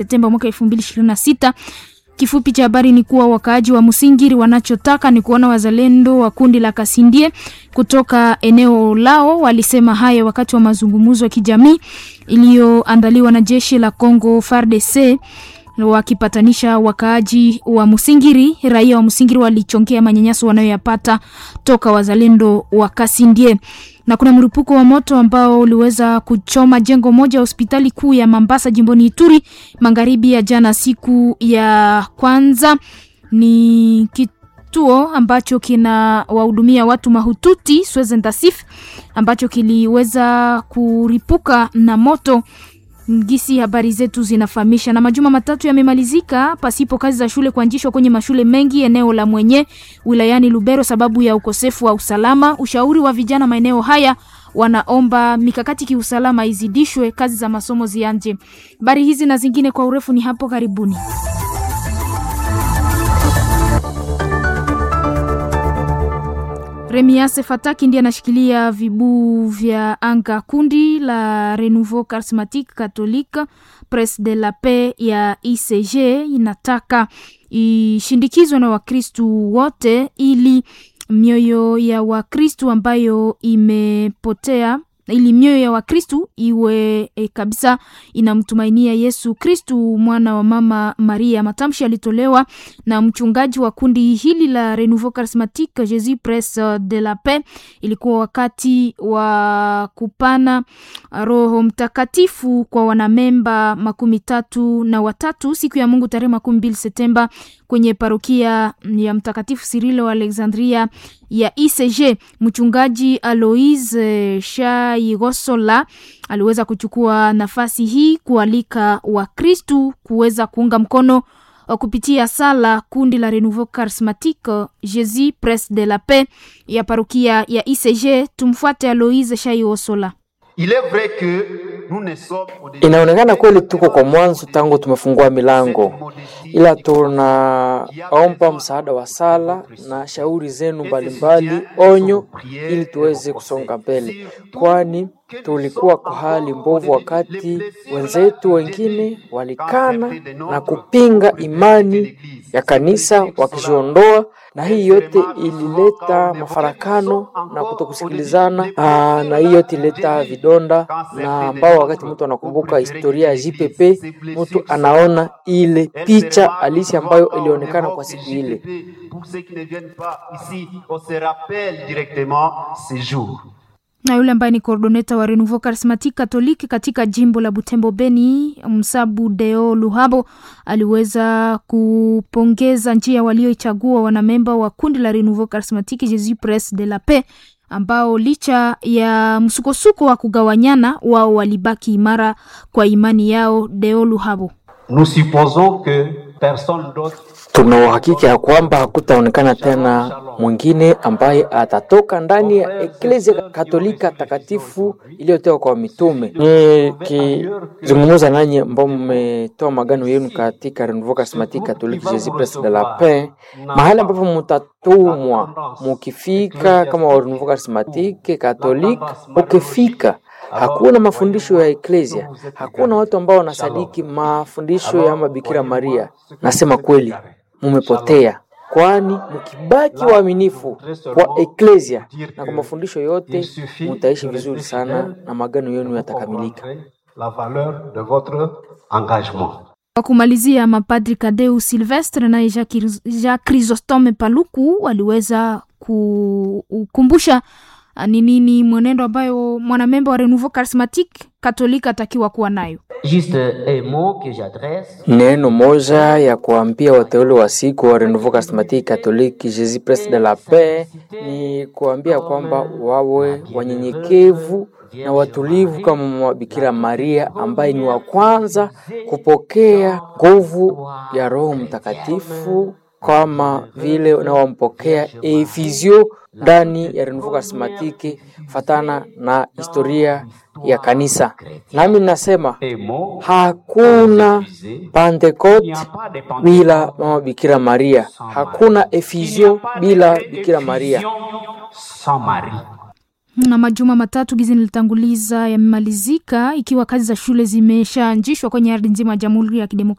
Septemba mwaka 2026. Kifupi cha habari ni kuwa wakaaji wa Musingiri wanachotaka ni kuona wazalendo wa kundi la Kasindie kutoka eneo lao. Walisema haya wakati wa mazungumzo ya kijamii iliyoandaliwa na jeshi la Congo FARDC wakipatanisha wakaaji wa Musingiri. Raia wa Musingiri walichongea manyanyaso wanayoyapata toka wazalendo wa Kasindie na kuna mlipuko wa moto ambao uliweza kuchoma jengo moja ya hospitali kuu ya Mambasa jimboni Ituri magharibi ya jana, siku ya kwanza. Ni kituo ambacho kina wahudumia watu mahututi Swezendasif ambacho kiliweza kuripuka na moto Gisi habari zetu zinafahamisha. Na majuma matatu yamemalizika pasipo kazi za shule kuanzishwa kwenye mashule mengi eneo la Mwenye wilayani Lubero sababu ya ukosefu wa usalama. Ushauri wa vijana maeneo haya wanaomba mikakati kiusalama izidishwe, kazi za masomo zianje. Habari hizi na zingine kwa urefu ni hapo karibuni. Remiase Fataki ndiye anashikilia vibuu vya anga. Kundi la Renouveau Charismatique Catholique Presse de la Paix ya ICG inataka ishindikizwe na Wakristu wote ili mioyo ya Wakristu ambayo imepotea ili mioyo ya Wakristu iwe e, kabisa inamtumainia Yesu Kristu mwana wa mama Maria. Matamshi yalitolewa na mchungaji wa kundi hili la Renouveau Charismatique Jesus Presse de la Paix. Ilikuwa wakati wa kupana Roho Mtakatifu kwa wanamemba makumi tatu na watatu siku ya Mungu tarehe makumi mbili Septemba kwenye parokia ya Mtakatifu Sirilo wa Alexandria ya ICG. Mchungaji Aloise Shaigosola aliweza kuchukua nafasi hii kualika Wakristu kuweza kuunga mkono kupitia sala kundi la Renouveau Charismatique Jesus Presse de la Paix ya parokia ya ICG. Tumfuate Aloise Shaigosola. Inaonekana kweli tuko kwa mwanzo tangu tumefungua milango, ila tunaomba msaada wa sala na shauri zenu mbalimbali, onyo, ili tuweze kusonga mbele, kwani tulikuwa kwa hali mbovu wakati wenzetu wengine walikana na kupinga imani ya kanisa wakijiondoa, na hii yote ilileta mafarakano na kutokusikilizana. Aa, na hii yote ilileta vidonda, na ambao wakati mtu anakumbuka historia ya JPP mtu anaona ile picha halisi ambayo ilionekana kwa siku ile. na yule ambaye ni coordoneta wa Renouveau Charismatique Catholique katika jimbo la Butembo Beni, Msabu Deo Luhabo aliweza kupongeza njia walioichagua wanamemba wa kundi la Renouveau Charismatique Jesus Presse de la Paix ambao licha ya msukosuko wa kugawanyana wao walibaki imara kwa imani yao. Deo Luhabo: Nous supposons que personne d'autre Tuna uhakika ya kwamba hakutaonekana tena mwingine ambaye atatoka ndani ya Eklezia Katolika takatifu iliyotoka kwa mitume. Nikizungumza nanyi ambao mmetoa magano yenu katika Renouveau Charismatique Catholique Jesus Presse de la Paix, mahali ambapo mutatumwa mukifika kama wa Renouveau Charismatique Catholique, ukifika hakuna mafundisho ya eklesia, hakuna watu ambao wanasadiki mafundisho ya Mabikira Maria. Nasema kweli, mumepotea, kwani mkibaki waaminifu kwa eklesia na kwa mafundisho yote, mutaishi vizuri sana na magano yenu yatakamilika. la valeur de votre engagement. Kwa kumalizia, mapadri Kadeu Silvestre naye Jacques Chrysostome Paluku waliweza kukumbusha ni nini mwenendo ambayo mwanamemba wa Renouveau Charismatique Katolika atakiwa kuwa nayo. Juste un mot que j'adresse Neno moja ya kuambia wateule wa siku wa Renouveau Charismatique Catholique Jesus Presse de la Paix ni kuambia kwamba wawe wanyenyekevu na watulivu kama mama Bikira Maria ambaye ni wa kwanza kupokea nguvu ya Roho Mtakatifu kama vile unawampokea efizio ndani ya Renouveau Charismatique fatana na historia ya kanisa. Nami nasema hakuna Pentecote bila mama Bikira Maria, hakuna efizio bila Bikira Maria. Sans Marie. na majuma matatu gizi nilitanguliza yamemalizika ikiwa kazi za shule zimeshaanzishwa kwenye ardhi nzima ya Jamhuri ya Kidemokrasia